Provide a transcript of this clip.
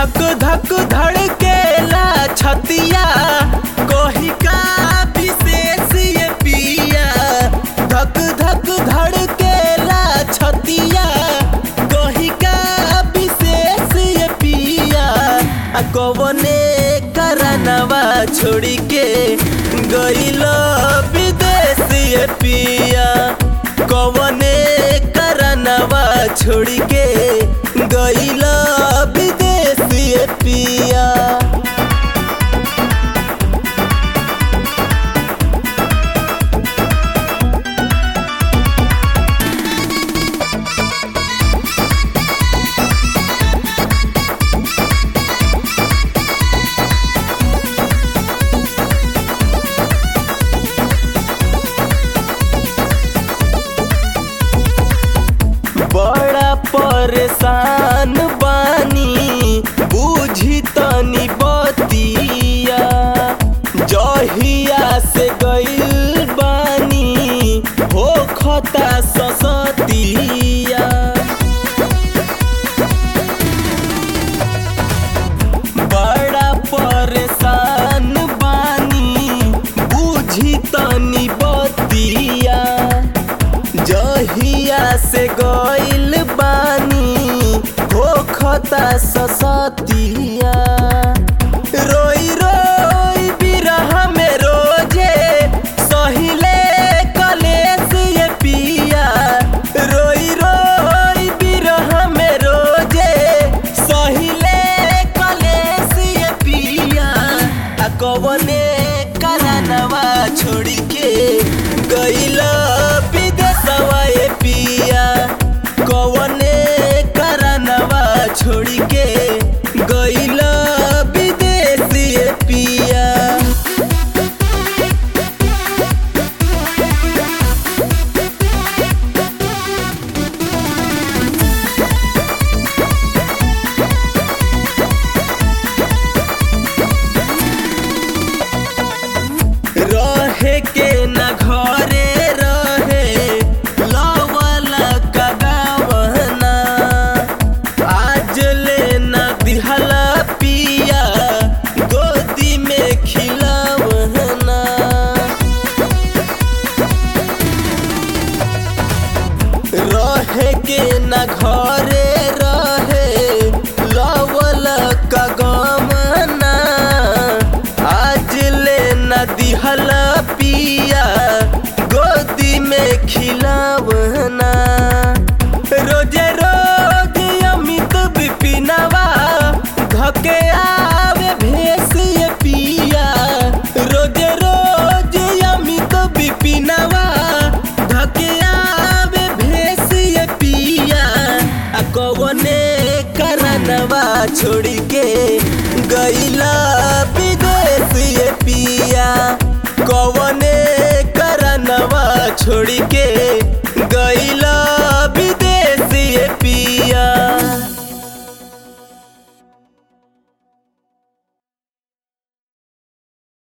धक धक धड़केला छतिया कोही का विशेष ये पिया धक धक धड़केला छतिया कोही का विशेष ये पिया आ कवने करनवा छोड़ी के गइल विदेश ये पिया कवने करनवा छोड़ी के गइल विदेश ये पिया बड़ा परेशान बानी बुझी तनी बतिया जहिया से गइल बानी हो खता ससतिया बड़ा परेशान बानी बुझी तनी बतिया जहिया से गइल बानी हो खता ससतिया रोई रोई बिरह में रोजे सहिले कलेस ये पिया रोई रोई बिरह में रोजे सहिले कलेस ये पिया आ कवने करनवा छोड़ी के गइला विदेशवा ये पिया कवने करनवा छोड़ी के गइला विदेश ये पिया रहे के न घरे रहे लवल कगावना आज ले न दिहला पिया गोदी में खिलवना रहे के न घरे रहे लवल कगमना आज ले न दिहल पिया गोदी में खिलवना रोजे रोज अमित बिपिनवा धके आवे भेस ये पिया रोजे रोज अमित बिपिनवा धके आवे भेस ये पिया आ कवने करनवा छोड़ी के गइला विदेश ये पिया कवने करनवा छोड़ी के